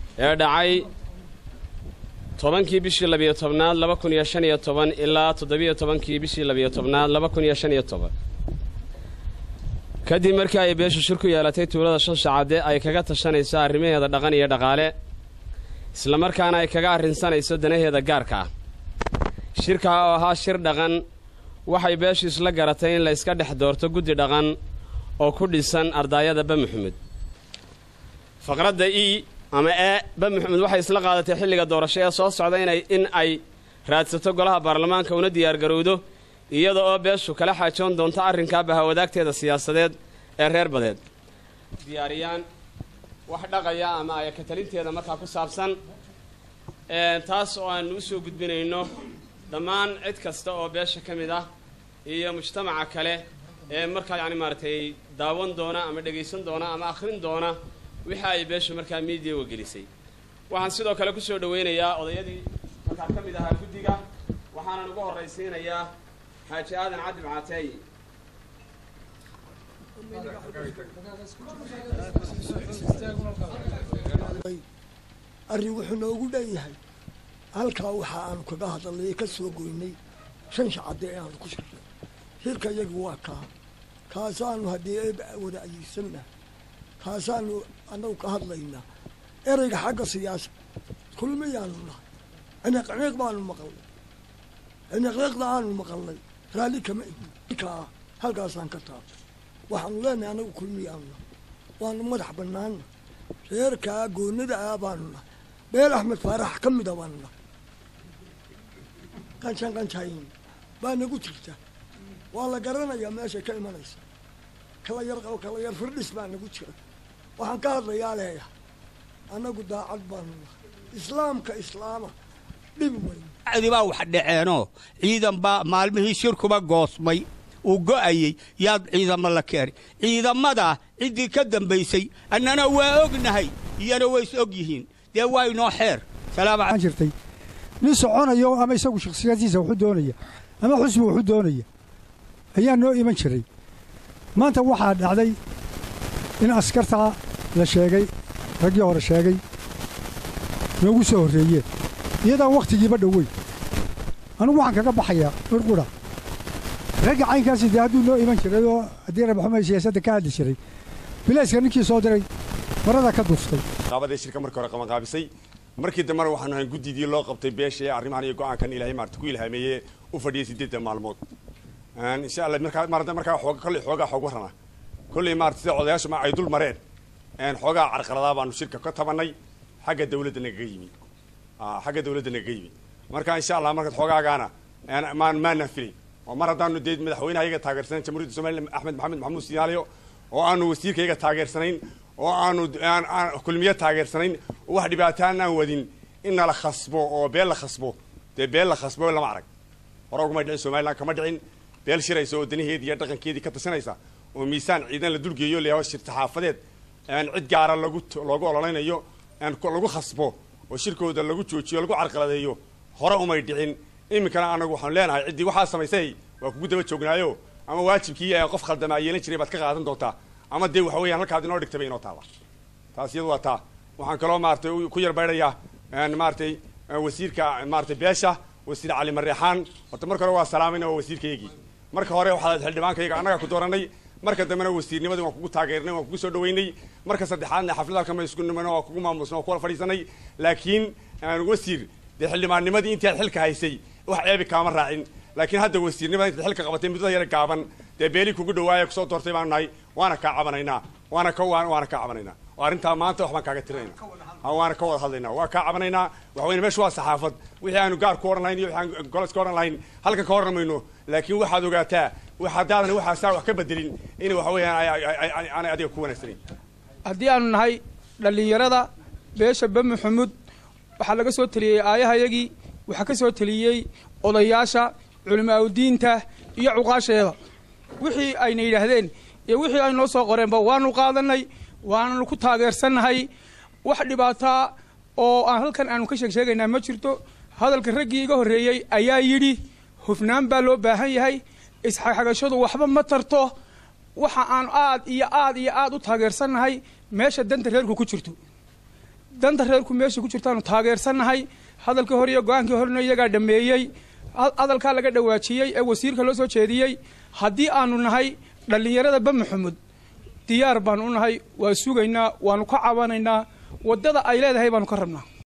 ee dhacay tobankii bishii labiyo tobnaad laba kun iyo shan iyo toban ilaa toddobiyo tobankii bishii labiyo tobnaad laba kun iyo shan iyo toban kadib markii ay beeshu shir ku yeelatay tuulada shanshacadde ay kaga tashanayso arrimaheeda dhaqan iyo dhaqaale islamarkaana ay kaga arrinsanayso danaheeda gaarka ah shirkaa oo ahaa shir dhaqan waxay beeshu isla garatay in la yska dhex doorto guddi dhaqan oo ku dhisan ardaayada ba maxamed faqradda e ama e ba maxamed waxay isla qaadatay xilliga doorasho ee soo socda inay in ay raadsato golaha baarlamaanka una diyaargarowdo iyada oo beeshu kala xaajoon doonto arrinkaa bahawadaagteeda siyaasadeed ee reer badeed diyaariyaan wax dhaqaya ama ay katalinteeda markaa ku saabsan taas oo aanu u soo gudbinayno dhammaan cid kasta oo beesha ka mid ah iyo mujtamaca kale ee markaa yacni maaragtay daawan doona ama dhegaysan doona ama akhrin doona wixii ay beeshu markaa miidiyaga gelisay waxaan sidoo kale ku soo dhowaynayaa odayadii markaa ka mid ahaa guddiga waxaanan ugu horraysiinayaa xaaji aadan cadib caateey arrin wuxuu noogu dhan yahay halkaa waxa aanu kaga hadalnay ka soo goynay shan shacadde ee aanu ku shirnay hirka iyagu waa kaa kaasaanu haddii eeba wada ayiisanna kaasaanu annagu ka hadlaynaa ereyga xagga siyaasa kulmiyaanu nahay ciniqciniiq baanu maqalnay ciniqniiqda aanu maqalnay raalli kama ihin kaa halkaasaan ka taabtay waxaanu leenahay annagu kulmiyaanu nahay waanu madax bannaanna reerkaa goonada ah baanu nahay beel axmed faarax ka mida baanu nahay qanshan qanshayn baa nagu jirta waa la garanayaa meeshay ka imanaysa kala yar kala yar firdhis baa nagu jira waxaan ka hadlayaa leeyahay annagu daacad baanu nahay islaamka islaama dhibi weyn baa wax dhaceenoo ciidan baa maalmihii shirkuba goosmay uu go'ayey yaad ciidamo la keenay ciidamadaa ciddii ka dambaysay annana waa ognahay iyana ways og yihiin dee waa inoo xeer jirtay nin soconayo ama isagu shakhsiyadiisa wuxuu doonaya ama xusbi wuxuu doonaya ayaa noo iman jiray maanta waxaa dhacday in askartaa la sheegay raggii hore sheegay noogu soo horreeyeen iyadaan wakhtigiiba dhoweyn anugu waxaan kaga baxayaa urqudha ragga caynkaasi dee hadduu noo iman jiray oo haddii rabaxumay siyaasadda ka hadli jiray bilayska ninkii soo diray marada ka duuftay qaabadee shirka markii hore qabanqaabisay markii dambena waxaanu ahayn guddidii loo qabtay beesha ee arrimahan iyo go'aankan ilaahay maarata ku ilhaameeyey u fadhiyay siddeedda maalmood insha allah markaa maarata markaa xoog kolley xoogaa xoog warrana kolley maarata sida odayaashu ma ay dul mareen xoogaa carqaladaa baanu shirka ka tabannay xagga dawladda nagaga yimi xagga dawladda nagaga yimi marka insha allah marka xoogaagaana maan maana filay oo mar haddaanu dee madaxweynaha iyaga taageersanayn jamhuuriyadda somaliland axmed maxamed maxamuud siyaaliyo oo aanu wasiirka iyaga taageersanayn oo aanu kulmiye taageersanayn oo wax dhibaataan aan wadin in nala khasbo oo beel la khasbo dee beel la khasbo lama arag hore uguma dhicin somaliland kama dhicin beel shiraysa oo danaheedii iyo dhaqankeedii ka tashanaysa oo miisaan ciidan la dulgeeyo leeyaho shir saxaafadeed cid gaara lagu loogu ololaynayo lagu khasbo oo shirkooda lagu joojiyo lagu carqaladeeyo hore umay dhicin iminkana anagu waxaanu leenahay ciddii waxaa samaysay waa kugu daba joognaayo ama waajibkii qof khaldamaa yeelan jiray baad ka qaadan doontaa ama dee waxa weeyaan halkaad inoo dhigtay bay inoo taalla taas iyadu waa taa waxaan kaloo maaratay ku yar baydhayaa maaratay wasiirka maaratay beesha wasiir cali mareexaan horta marka hore waa salaamayna waa wasiirkaygii marka hore waxaad xildhibaankayaga annagaa ku dooranay marka dambena wasiirnimadii waan kugu taageernay waan kugu soo dhaweynay marka saddexaadna xaflad halkan bay isku nimano waa kugu maamusna waa kuwala fadhiisanay laakiin wasiir dee xildhibaannimadii intii aad xilka haysay wax ceebi kaama raacin laakiin hadda wasiirnimada intaad xilka qabatay muddada yara gaaban dee beeli kugu dhawaaya kusoo doortay baanu nahay waana kaa cabanaynaa waana ka waana kaa cabanaynaa oo arrintaa maanta wax baan kaaga tirinayna waana ka wada hadlaynaa waa kaa cabanaynaa waxa weyne meesha waa saxaafad wixii aanu gaar ku oran lahayn iyo wixii aan golos ka oran lahayn halkan ka oran mayno laakiin waxaad ogaataa haddaadan waxaasaa wax ka bedelin in waxa weeyaan aanay adiga ku wanaagsanayn haddii aanu nahay dhallinyarada beesha ba maxamuud waxaa laga soo teliyey aayahayagii waxaa ka soo teliyey odayaasha culimaauddiinta iyo cuqaasheeda wixii ayna yidhaahdeen iyo wixii ay noo soo qoreenba waanu qaadanay waananu ku taageersannahay wax dhibaataa oo aan halkan aanu ka sheeg sheegaynaa ma jirto hadalka raggii iga horreeyey ayaa yidhi hufnaan baa loo baahan yahay isxagxagashadu waxba ma tarto waxa aan aad iyo aad iyo aad u taageersannahay meesha danta reerku ku jirto danta reerku meesha ku jirtaanu taageersannahay hadalkii hore iyo go-aankii horena iyagaa dhammeeyey hadalkaa laga dhawaajiyey ee wasiirka loo soo jeediyey haddii aanu nahay dhallinyarada ba maxamud diyaar baanu u nahay waa sugaynaa waanu ka cabanaynaa waddada ay leedahay baanu ka rabnaa